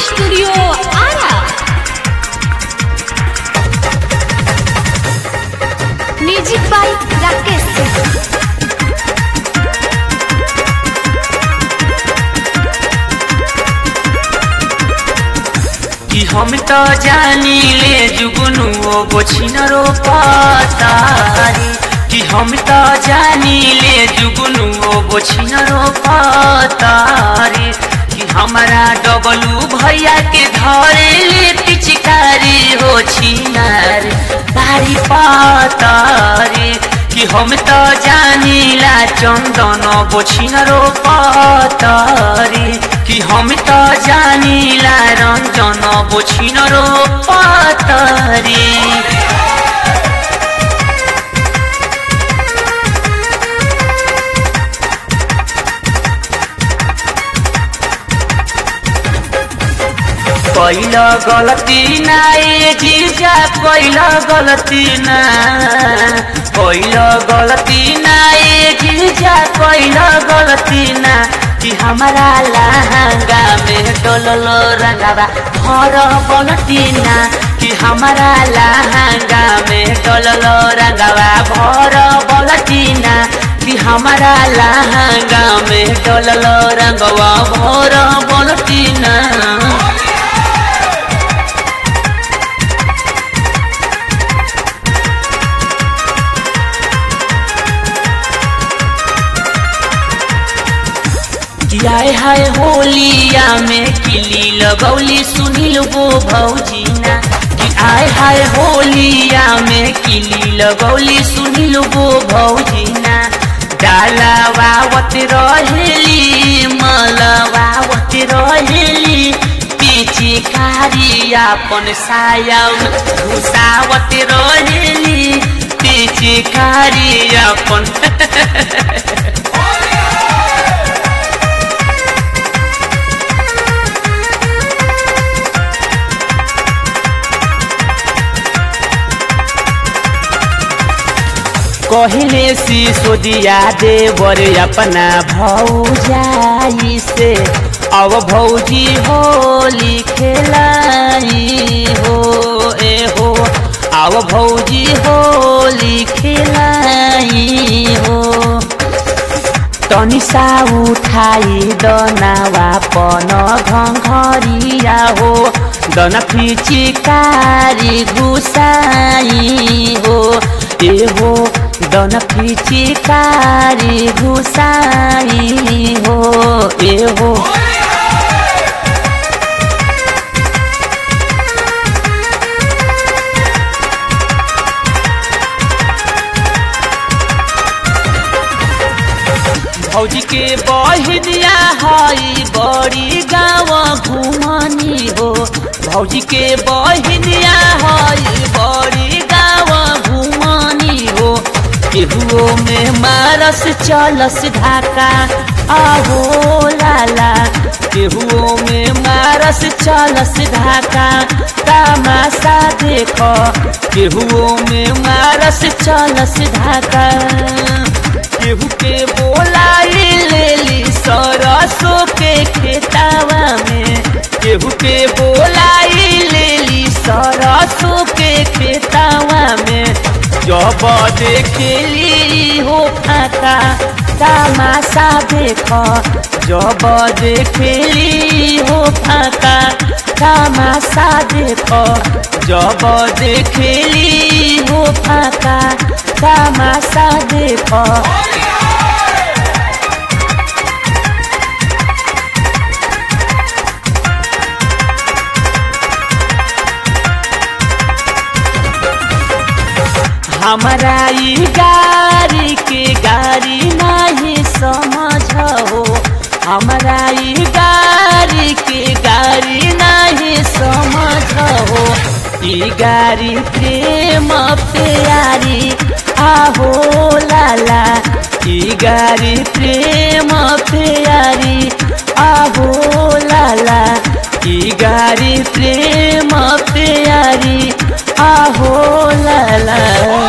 Studio Ara. Music by Rakesh Singh. कि हम तो जानी ले जुगनू ओ बोछिनरो पातारी कि हम तो जानी ले जुगनू ओ बोछिनरो पातारी कि हमारा डबलू भैया के धरे ले पिचकारी हो छिनार बारी पातारी कि हम तो जानीला चंदन बोछिनरो पातारी कि हम तो जानीला रंजन बोछिनरो पातारी पहिला गलती ना ए जीजा पहिला गलती ना पहिला गलती ना ए जीजा पहिला गलती ना कि हमारा लहंगा में डोललो रंगावा हर गलती ना कि हमारा लहंगा में डोललो रंगावा भर गलती ना कि हमारा लहंगा में डोललो रंगवा भर गलती ना कि आए हाय होलिया में किली लगौली सुनील वो भौजीना कि आए हाय होलिया में किली लगौली सुनील वो भौजीना डालावावत रहेली मलवावत रहेली पीछे कारी अपन साया घुसावत रहेली पीछे कारी अपन कहले सिसोदिया देवर अपना भौजाई से अब भौजी होली खेलाई हो ए हो अब भौजी होली खेलाई हो तनिसा उठाई दनावा पन घरिया हो दन फिचिकारी घुसाई हो ए हो दन फिचिकारी घुसाई हो ए हो भौजी के बहिनिया हई बड़ी गाँव घुमनी हो भौजी के बहिनिया हई बड़ी गाँव घुमनी हो केहुओ में मारस चलस ढाका आहो लाला केहुओ में मारस चलस ढाका तमाशा देख केहुओ में मारस चलस ढाका केहू के बोलाई लेली सरसों के खेतावा में केहू के बोलाई लेली सरसों के खेतावा में जब देखेली हो फाका तमाशा देख जब देखेली हो फाका तमाशा देख जब देखेली हो फाका तमाशा देख हमारा ई गाड़ी के गाड़ी नहीं समझ हो हमारा ई गाड़ी के गाड़ी नहीं समझ हो ई गाड़ी प्रेम प्यारी आहो लाला ई गाड़ी प्रेम प्यारी आहो लाला ई गाड़ी प्रेम प्यारी आहो लाला